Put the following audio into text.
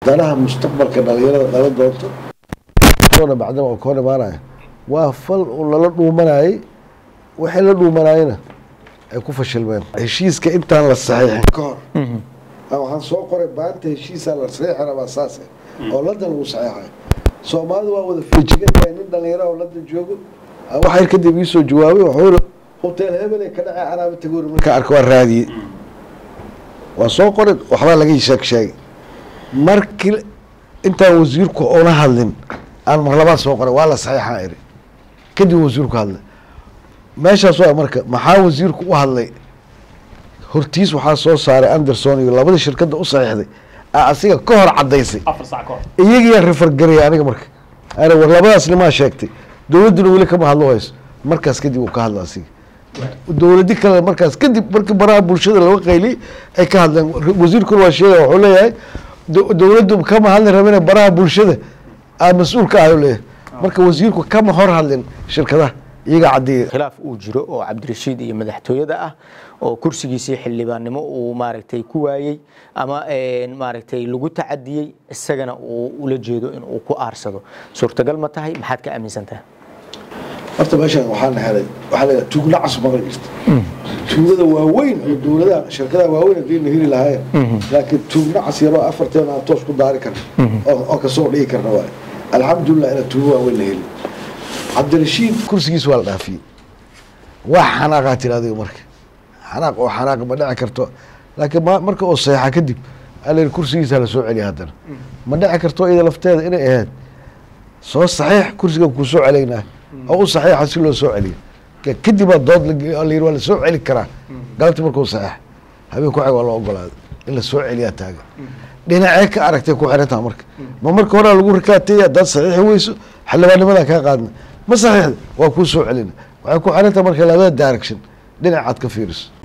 danaha mustaqbalka dhalinyarada dhalan doonto oona bacdama oo koon imaanaya waa fal uu lala dhuumanayay waxay la dhuumanayena ay ku fashilmeen heshiiska intaan la saxiixin ka hor Ah, waxaan soo qoray maanta heshiisaa la saxiixi rabaa saase oo london lagu saxiixayo soomaalidu waa wada feejigan tahay nin dhalinyaro oo london joogo Ah, wax yar kadib iisoo jawaabay wuxuu iri hotel hebele ka dhacay canaaba tagoori markaa arka waa raadiyey waa soo qoray waxbaa laga sheeg sheegay markii intaan wasiirku una hadlin aan mar labaad soo qoray waa la saxiixaa iri kadib wasiirku hadlay meeshaas waa marka maxaa wasiirku u hadlay hortiis waxaa soo saaray anderson iyo labada shirkadda u saxiixday aa asiga ka hor cadaysay afar sac ka hor iyagiyaa refargaraya aniga marka ana war labadaas nimaa sheegtay dowladduna weli kama hadlo hayso markaas kadib uu ka hadla asiga dowladi kale markaas kadib markii baraha bulshada laga qayliyey ay ka hadleen wasiirkuna waa sheegaya wuxuu leeyahay do- dowladdu kama hadli rabine baraha bulshada aa mas-uul ka ahay leeyahay marka wasiirku kama hor hadlin shirkadaha iyagaa caddeeyay khilaaf uu jiro oo cabdirashiid iyo madaxtooyada ah oo kursigiisii xildhibaannimo uu maaragtay ku waayey ama een, maaragtay lagu tacadiyey isagana uu ula jeedo in uu ku aarsado suurtagal ma tahay maxaad ka aaminsan tahay horta meeshaan waxaana helay waxaa leeyahay tuugna cas maqli jirta tuugada waaweyn oo dowladaha shirkadaha waaweyn haddii la heli lahaayeen laakiin tuugna cas yaroo afarteen aan toos ku daari karna oo oo kasoo dhigi karna waaye alxamdulilah ina tuugo waaweyn la heli cabdirashiid kursigiis waa la dhaafiyey waa xanaaqaa tiri adiga marka xanaaq oo xanaaq ma dhici karto laakiin ma- marka oo seexa kadib alin kursigiisa la soo celiya haddana ma dhici karto iyada lafteeda inay ahayd soo saxiix kursigan kuu soo celaynaa oo u saxiixa si loo soo celiyo Ka- kadib baa dood la ge- oo la yidhi waa la soo celi karaa galabti markuu saxiix habeen ku xig waa loo ogolaaday in la soo celiyaa taagan dhinacee ka aragtay ku xirantaha marka ma marka horaa lagu rikaatay haddaad saxiixi weyso xildhibaannimadaa kaa qaadna ma saxiixda waa kuu soo celina waxay ku xirantaha marka labada direction dhinacaad ka fiiriso